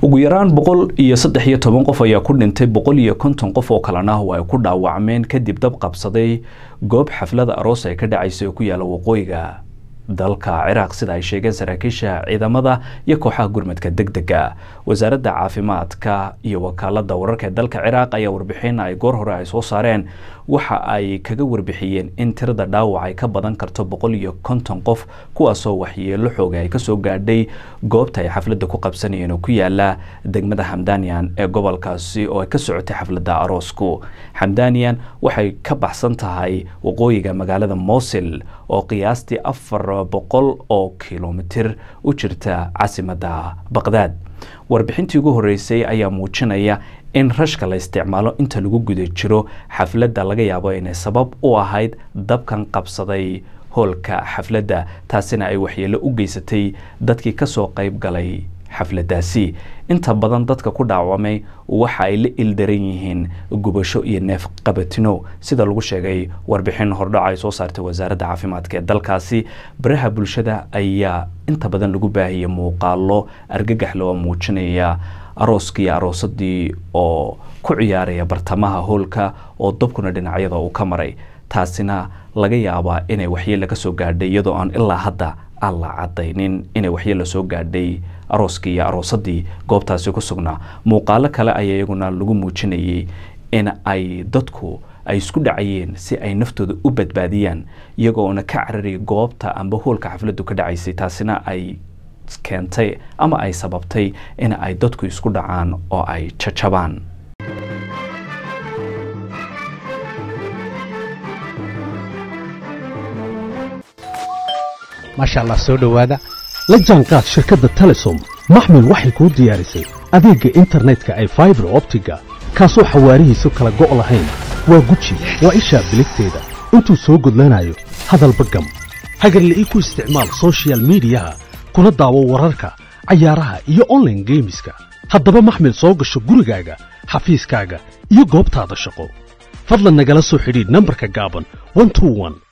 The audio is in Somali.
ugu yaraan boqol iyo saddex iyo toban qof ayaa ku dhintay boqol iyo konton qof oo kalena oo ay ku dhaawacmeen kadib dab qabsaday goob xaflada aroos ay ka dhacaysay oo ku yaala waqooyiga dalka ciraaq sida ay sheegeen saraakiisha ciidamada iyo kooxaha gurmadka deg dega wasaaradda caafimaadka iyo wakaalada wararka ee dalka ciraaq ayaa warbixin ay goor hore ay soo saareen waxa ay kaga warbixiyeen in tirada dhaawac ay ka badan karto boqol iyo konton qof kuwaasoo waxyeelo xooga ay kasoo gaadhay goobta ay xafladda ku qabsanayeen oo ku yaala degmada xamdanian ee gobolkaasi oo ay ka socotay xafladda aroosku xamdanian waxay ka baxsan tahay waqooyiga magaalada mosil oo qiyaastii afar boqol oo kilomitir u jirta caasimadda baqdaad warbixintii ugu horeysay ayaa muujinaya in rashka la isticmaalo inta lagu guda jiro xafladda laga yaabo inay sabab u ahayd dabkan qabsaday hoolka xafladda taasina ay waxyeelo u geysatay dadkii kasoo qayb galay xafladdaasi inta badan dadka ku dhaawamay waxa ay la ildaran yihiin gubasho iyo neef qabatino sida lagu sheegay warbixin hordhac ay soo saartay wasaaradda caafimaadka ee dalkaasi baraha bulshada ayaa inta badan lagu baahiyay muuqaalo argagax loo muujinaya arooskii aroosadii oo ku ciyaaraya bartamaha hoolka oo dabkuna dhinacyada uu ka maray taasina laga yaabaa inay waxyeelo ka soo gaadhay iyadoo aan ilaa hadda aan la cadaynin inay waxyeelo soo gaadhay arooskii iyo aroosadii goobtaasi ku sugnaa muuqaalo kale ayaa iyaguna lagu muujinayay in ay dadku ay isku dhacayeen si ay naftooda u badbaadiyaan iyagoona ka cararaya goobta amba hoolka xafladdu ka dhacaysay taasina ay keentay ama ay sababtay in ay dadku isku dhacaan oo ay jajabaan maasha allah soo dhowaada la jaanqaad shirkadda telesom maxmil waxay kuu diyaarisay adeegga internetka ay faibar optiga kaasoo xawaarihiisu kala go' lahayn waa guji waa ishaa biligteeda intuu soo gudlanayo hadalba gam hagarla'ii ku isticmaal sochial midiyaha kuna daawo wararka cayaaraha iyo onlaine geemiska haddaba maxmil soo gasho gurigaaga xafiiskaaga iyo goobtaada shaqo fadlan nagala soo xidhiidh nambarka gaaban